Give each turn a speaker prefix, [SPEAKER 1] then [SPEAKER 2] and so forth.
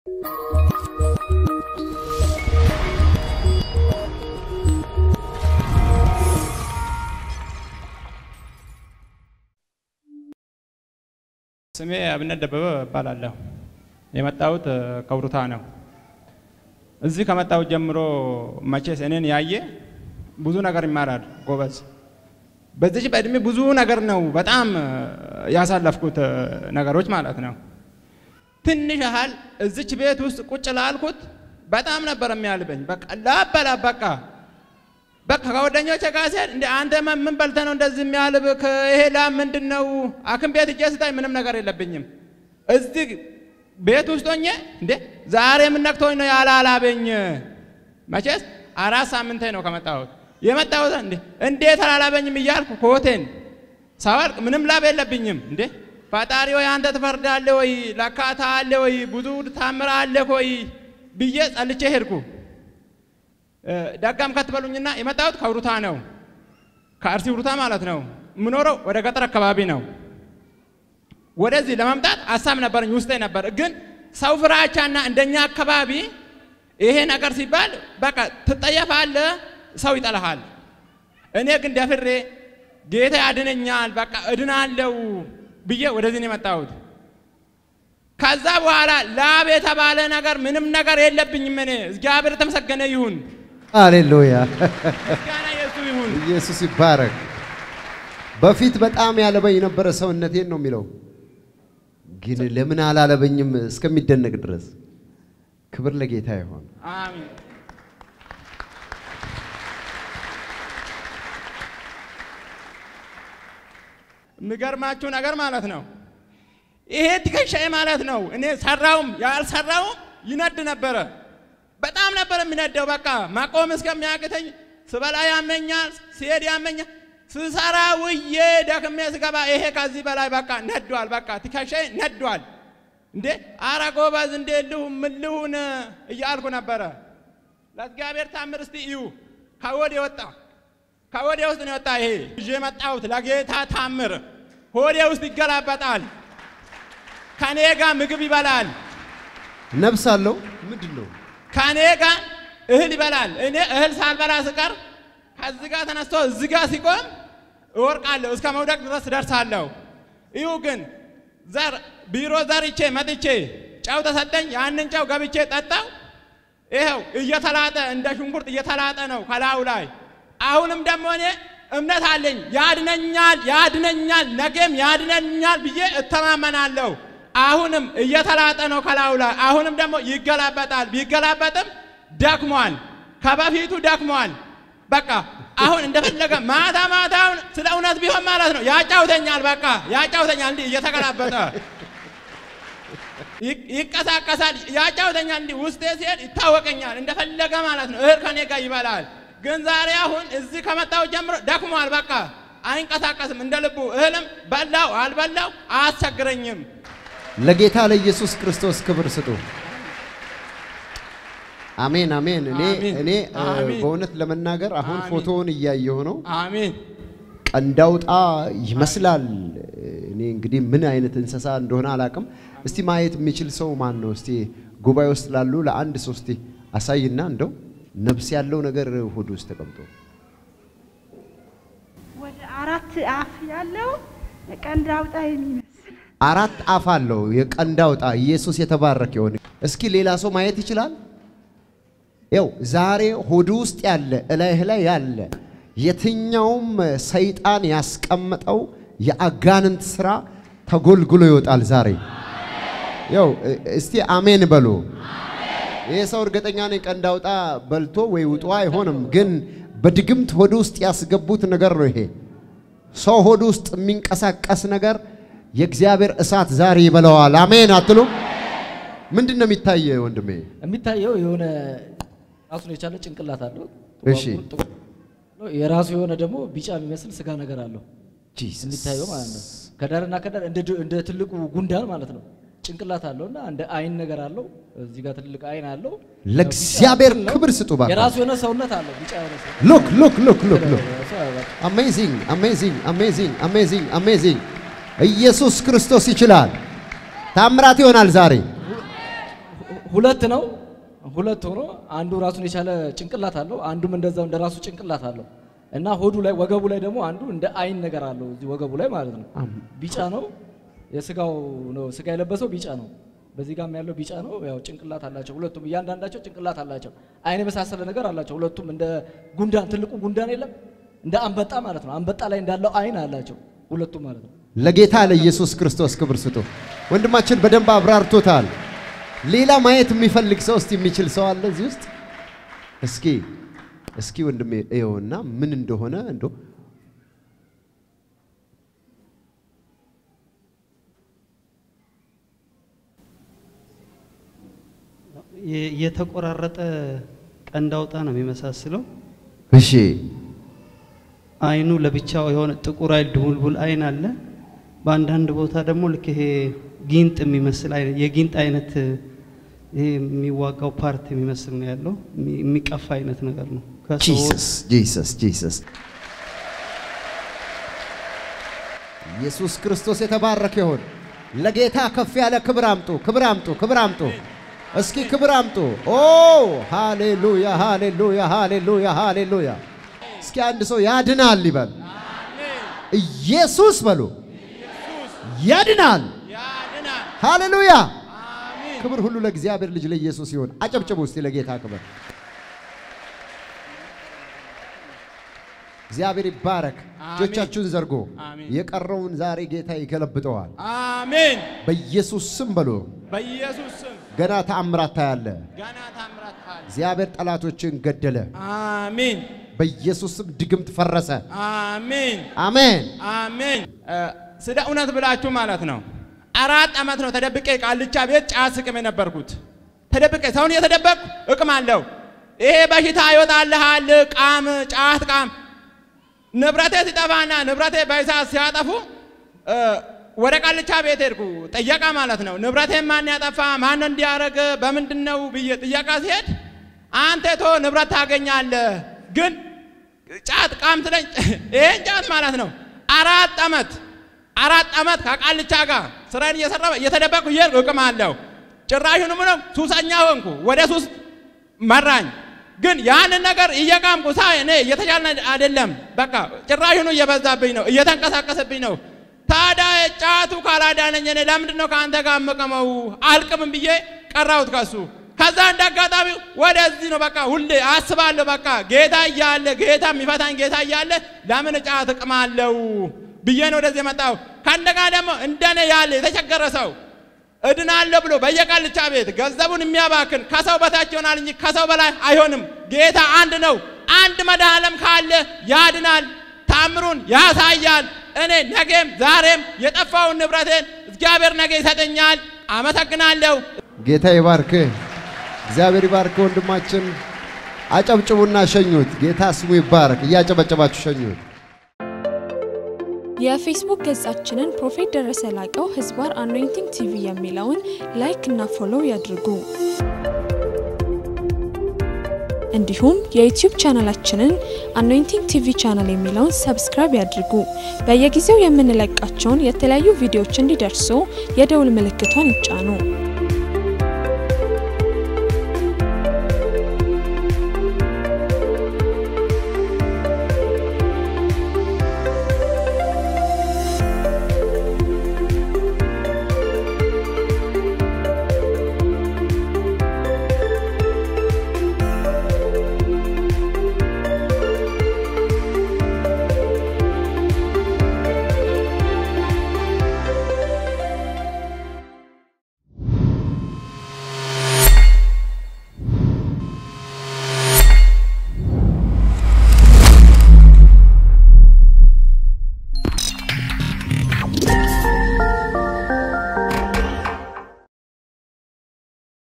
[SPEAKER 1] ስሜ አብነት ደበበ እባላለሁ። የመጣሁት ከውሩታ ነው። እዚህ ከመጣሁት ጀምሮ መቼስ እኔን ያየ ብዙ ነገር ይማራል ጎበዝ። በዚች በእድሜ ብዙ ነገር ነው በጣም ያሳለፍኩት ነገሮች ማለት ነው። ትንሽ ያህል እዚች ቤት ውስጥ ቁጭ ላልኩት በጣም ነበር የሚያልበኝ። በቃ ላበላ በቃ በቃ ከጓደኞቼ ጋር ሲሄድ እንደ አንተ ምን በልተህ ነው እንደዚህ የሚያልብህ? ይሄ ላም ምንድን ነው? ሐኪም ቤት እጄ ስታይ ምንም ነገር የለብኝም። እዚህ ቤት ውስጥ ሆኜ እንዴ ዛሬ ምን ነክቶኝ ነው ያላላበኝ? መቼስ አራት ሳምንቴ ነው ከመጣሁት የመጣሁት እንዴ እንዴት አላላበኝም እያልኩ ኮቴን ሳወልቅ ምንም ላብ የለብኝም። እንዴ ፈጣሪ ወይ አንተ ትፈርዳለህ ወይ ለካታ አለ ወይ ብዙ ታምራ አለ ወይ ብዬ ጸልቼ ሄድኩ። ደጋም ከትበሉኝና የመጣሁት ከውሩታ ነው፣ ከአርሲ ውሩታ ማለት ነው። የምኖረው ወደ ገጠር አካባቢ ነው። ወደዚህ ለመምጣት ሀሳብ ነበረኝ ውስጤ ነበር። ግን ሰው ፍራቻና እንደኛ አካባቢ ይሄ ነገር ሲባል በቃ ትጠየፋለህ፣ ሰው ይጠላሃል። እኔ ግን ደፍሬ ጌታ ያድነኛል፣ በቃ እድናለው ብዬ ወደዚህ ነው የመጣሁት። ከዛ በኋላ ላብ የተባለ ነገር ምንም ነገር የለብኝም። እኔ እግዚአብሔር የተመሰገነ ይሁን።
[SPEAKER 2] ሃሌሉያ
[SPEAKER 1] ምስጋና የሱ ይሁን።
[SPEAKER 2] ኢየሱስ ይባረክ። በፊት በጣም ያለበኝ ነበረ ሰውነቴን ነው የሚለው፣ ግን ለምን አላለበኝም እስከሚደነቅ ድረስ። ክብር ለጌታ ይሆን።
[SPEAKER 1] አሜን። የሚገርማችሁ ነገር ማለት ነው ይሄ ትከሻዬ ማለት ነው እኔ ሰራውም ያልሰራውም ይነድ ነበረ። በጣም ነበር የሚነደው። በቃ ማቆም እስከሚያቅተኝ ስበላ ያመኛል፣ ሲሄድ ያመኛል። ስሰራ ውዬ ደክሜ ስገባ ይሄ ከዚህ በላይ በቃ ነዷል። በቃ ትከሻዬ ነዷል። እንዴ አረ ጎበዝ እንዴ ልሁን ምን ልሁን እያልኩ ነበረ። ለእግዚአብሔር ታምር እስቲ እዩ። ከወዴ ወጣ ከወዴ ውስጥ ነው የወጣ። ይሄ ይዤ የመጣሁት ለጌታ ታምር ሆዴ ውስጥ ይገላበጣል። ከኔ ጋር ምግብ ይበላል።
[SPEAKER 2] ነፍስ አለው ምንድን ነው?
[SPEAKER 1] ከኔ ጋር እህል ይበላል። እኔ እህል ሳልበላ ስቀር ከዚህ ጋር ተነስቶ እዚህ ጋር ሲቆም እወርቃለሁ፣ እስከ መውደቅ ድረስ ደርሳለሁ። እዩ ግን ዘር ቢሮ ዘርቼ መጥቼ ጨው ተሰጠኝ። ያንን ጨው ገብቼ ጠጣው። ይኸው እየተላጠ እንደ ሽንኩርት እየተላጠ ነው ከላዩ ላይ። አሁንም ደግሞ እኔ እምነት አለኝ ያድነኛል፣ ያድነኛል፣ ነገም ያድነኛል ብዬ እተማመናለሁ። አሁንም እየተላጠ ነው ከላዩ ላይ። አሁንም ደግሞ ይገላበጣል። ቢገላበጥም ደክሟል፣ ከበፊቱ ደክሟል። በቃ አሁን እንደፈለገ ማታ ማታውን ስለ እውነት ቢሆን ማለት ነው ያጫውተኛል። በቃ ያጫውተኛል፣ እንዲህ እየተገላበጠ ይቀሳቀሳል፣ ያጫውተኛል። እንዲህ ውስጤ ሲሄድ ይታወቀኛል፣ እንደፈለገ ማለት ነው። እህል ከኔ ጋር ይበላል። ግን ዛሬ አሁን እዚህ ከመጣው ጀምሮ ደክሟል። በቃ አይንቀሳቀስም እንደ ልቡ። እህልም በላው አልበላው አያስቸግረኝም።
[SPEAKER 2] ለጌታ ለኢየሱስ ክርስቶስ ክብር ስጡ። አሜን አሜን። እኔ
[SPEAKER 1] አሜን፣
[SPEAKER 2] እኔ እ፣
[SPEAKER 1] አሜን።
[SPEAKER 2] በእውነት ለመናገር አሁን
[SPEAKER 1] አሜን።
[SPEAKER 2] ፎቶውን እያየሁ ነው።
[SPEAKER 1] አሜን።
[SPEAKER 2] ቀንዳውጣ ይመስላል። እኔ እንግዲህ ምን አይነት እንስሳ እንደሆነ አላቅም። እስቲ ማየት የሚችል ሰው ማን ነው? እስቲ ጉባኤ ውስጥ ላሉ ለአንድ ሰው እስቲ አሳይና እንደው ነፍስ ያለው ነገር ሆድ ውስጥ ተቀምጦ
[SPEAKER 3] ወደ አራት አፍ ያለው ቀንድ አውጣ የሚመስል
[SPEAKER 2] አራት አፍ አለው የቀንዳውጣ ኢየሱስ የተባረከ ይሁን። እስኪ ሌላ ሰው ማየት ይችላል? ያው ዛሬ ሆድ ውስጥ ያለ እላይህ ላይ ያለ የትኛውም ሰይጣን ያስቀመጠው የአጋንንት ስራ ተጎልግሎ ይወጣል ዛሬ። ያው እ- እስቲ አሜን በሉ። ይህ ሰው እርግጠኛ ነኝ ቀንድ አውጣ በልቶ ወይ ውጦ አይሆንም፣ ግን በድግምት ሆድ ውስጥ ያስገቡት ነገር ነው ይሄ። ሰው ሆድ ውስጥ የሚንቀሳቀስ ነገር የእግዚአብሔር እሳት ዛሬ ይበላዋል። አሜን አትሉም? ምንድን ነው የሚታየ ወንድሜ?
[SPEAKER 4] የሚታየው የሆነ ራሱን የቻለ ጭንቅላት አለው።
[SPEAKER 2] እሺ።
[SPEAKER 4] ጥቁር ነው። የራሱ የሆነ ደግሞ ቢጫ የሚመስል ስጋ ነገር አለው
[SPEAKER 2] ጂሰስ
[SPEAKER 4] የሚታየው ማለት ነው። ከዳርና ከዳር እንደ ድ- እንደ ትልቁ ጉንዳን ማለት ነው። ጭንቅላት አለው እና እንደ አይን ነገር አለው። እዚህ ጋር ትልቅ አይን አለው።
[SPEAKER 2] ለእግዚአብሔር
[SPEAKER 4] ቢጫ ነው።
[SPEAKER 2] ክብር ስጡ ባካ።
[SPEAKER 4] የራሱ የሆነ ሰውነት አለው። ቢጫ የሆነ ሰውነት
[SPEAKER 2] ሉክ ሉክ ሉክ ሉክ ሉክ
[SPEAKER 4] እሱ በቃ
[SPEAKER 2] አሜዚንግ አሜዚንግ አሜዚንግ አሜዚንግ አሜዚንግ። ኢየሱስ ክርስቶስ ይችላል። ታምራት ይሆናል ዛሬ።
[SPEAKER 4] ሁለት ነው። ሁለት ሆኖ አንዱ ራሱን የቻለ ጭንቅላት አለው፣ አንዱም እንደዛው እንደ ራሱ ጭንቅላት አለው እና ሆዱ ላይ ወገቡ ላይ ደግሞ አንዱ እንደ አይን ነገር አለው እዚህ ወገቡ ላይ ማለት ነው። ቢጫ ነው የስጋው ነው ስጋ የለበሰው ቢጫ ነው። በዚህ ጋም ያለው ቢጫ ነው። ያው ጭንቅላት አላቸው ሁለቱም፣ እያንዳንዳቸው ጭንቅላት አላቸው። አይን የመሳሰለ ነገር አላቸው ሁለቱም። እንደ ጉንዳን ትልቁ ጉንዳን የለም እንደ አንበጣ ማለት ነው። አንበጣ ላይ እንዳለው አይን አላቸው ሁለቱም ማለት ነው።
[SPEAKER 2] ለጌታ ለኢየሱስ ክርስቶስ ክብር ስጡ። ወንድማችን በደንብ አብራርቶታል። ሌላ ማየት የሚፈልግ ሰው እስቲ የሚችል ሰው አለ እዚህ ውስጥ? እስኪ እስኪ ወንድሜ እየውና ምን እንደሆነ እንዶ
[SPEAKER 5] የ- የተቆራረጠ ቀንድ አውጣ ነው የሚመሳስለው።
[SPEAKER 2] እሺ
[SPEAKER 5] አይኑ ለብቻው የሆነ ጥቁር አይል ድቡልቡል አይን አለ። በአንዳንድ ቦታ ደግሞ ልክ ይሄ ጊንጥ የሚመስል አይነት የጊንጥ አይነት ይሄ የሚዋጋው ፓርት የሚመስል ነው ያለው። የሚ- የሚቀፋ አይነት ነገር ነው። ከሰው-
[SPEAKER 2] ጂሰስ ጂሰስ ጂሰስ ኢየሱስ ክርስቶስ የተባረከ ይሁን። ለጌታ ከፍ ያለ ክብር አምጡ፣ ክብር አምጡ፣ ክብር አምጡ። እስኪ ክብር አምጡ። ኦ ሃሌሉያ፣ ሃሌሉያ፣ ሃሌሉያ፣ ሃሌሉያ። እስኪ አንድ ሰው ያድናል ይበል። ኢየሱስ በሉ ያድናል።
[SPEAKER 1] ያድናል።
[SPEAKER 2] ሃሌሉያ።
[SPEAKER 1] አሜን።
[SPEAKER 2] ክብር ሁሉ ለእግዚአብሔር ልጅ ለኢየሱስ ይሁን። አጨብጭቡ እስቲ ለጌታ ክብር። እግዚአብሔር ይባረክ።
[SPEAKER 1] አሜን።
[SPEAKER 2] እጆቻችሁን ዘርጎ
[SPEAKER 1] አሜን።
[SPEAKER 2] የቀረውን ዛሬ ጌታ ይገለብጠዋል።
[SPEAKER 1] አሜን።
[SPEAKER 2] በኢየሱስ ስም በሎ
[SPEAKER 1] በኢየሱስ ስም
[SPEAKER 2] ገና ተአምራት ታያለ።
[SPEAKER 1] ገና ታምራት ካለ
[SPEAKER 2] እግዚአብሔር ጠላቶችን ገደለ።
[SPEAKER 1] አሜን።
[SPEAKER 2] በኢየሱስ ስም ድግምት ፈረሰ።
[SPEAKER 1] አሜን።
[SPEAKER 2] አሜን።
[SPEAKER 1] አሜን። እ፣ ስለ እውነት ብላችሁ ማለት ነው። አራት ዓመት ነው ተደብቄ ቃልቻ ቤት ጫት ስቅም የነበርኩት። ተደብቄ ሰውን እየተደበቅኩ እቅም አለው። ይሄ በሽታ ይወጣልሃል፣ ቃም፣ ጫት ቃም። ንብረቴ ሲጠፋና ንብረቴ በእሳት ሲያጠፉ እ፣ ወደ ቃልቻ ቤት ሄድኩ ጥየቃ ማለት ነው። ንብረቴን ማን ያጠፋ ማን እንዲያደርግ በምንድን ነው ብዬ ጥየቃ ሲሄድ አንተ ቶ ንብረት ታገኛለህ ግን ጫት ቃም ትለኝ ይሄን ጫት ማለት ነው። አራት ዓመት አራት ዓመት ከቃልቻ ጋር ስራዬን እየሰራ እየተደበቅኩ እየሄድኩ እቅማለሁ። ጭራሹን ምነው ሱሰኛ ሆንኩ። ወደ ሱስ መራኝ። ግን ያንን ነገር እየቃምኩ ሳይ እኔ እየተቻለ አይደለም። በቃ ጭራሹኑ እየበዛብኝ ነው፣ እየተንቀሳቀሰብኝ ነው። ታዲያ ጫቱ ካላዳነኝ እኔ ለምንድን ነው ከአንተ ጋር የምቅመው? አልቅምም ብዬ ቀራሁት ከሱ። ከዛ እንደ አጋጣሚ ወደዚህ ነው በቃ ሁሌ አስባለሁ። በቃ ጌታ እያለ ጌታ የሚፈታኝ ጌታ እያለ ለምን ጫት እቅማለሁ ብዬ ነው ወደዚህ የመጣው። ከእንደገና ደግሞ እንደኔ ያለ የተቸገረ ሰው እድናለሁ ብሎ በየቃልቻ ቤት ገንዘቡን የሚያባክን ከሰው በታች ይሆናል እንጂ ከሰው በላይ አይሆንም። ጌታ አንድ ነው። አንድ መድኃኔዓለም ካለ ያድናል፣ ታምሩን ያሳያል። እኔ ነገም ዛሬም የጠፋውን ንብረቴን እግዚአብሔር ነገ ይሰጠኛል። አመሰግናለሁ።
[SPEAKER 2] ጌታ ይባርክ። እግዚአብሔር ይባርክ። ወንድማችን አጨብጭቡና ሸኙት። ጌታ ስሙ ይባረክ። እያጨበጨባችሁ ሸኙት።
[SPEAKER 6] የፌስቡክ ገጻችንን ፕሮፌት ደረሰ ላቀው ህዝባር አኖይንቲንግ ቲቪ የሚለውን ላይክ እና ፎሎው ያድርጉ። እንዲሁም የዩቲዩብ ቻናላችንን አኖይንቲንግ ቲቪ ቻናል የሚለውን ሰብስክራይብ ያድርጉ። በየጊዜው የምንለቃቸውን የተለያዩ ቪዲዮዎች እንዲደርሱ የደውል ምልክቷን ይጫኑ።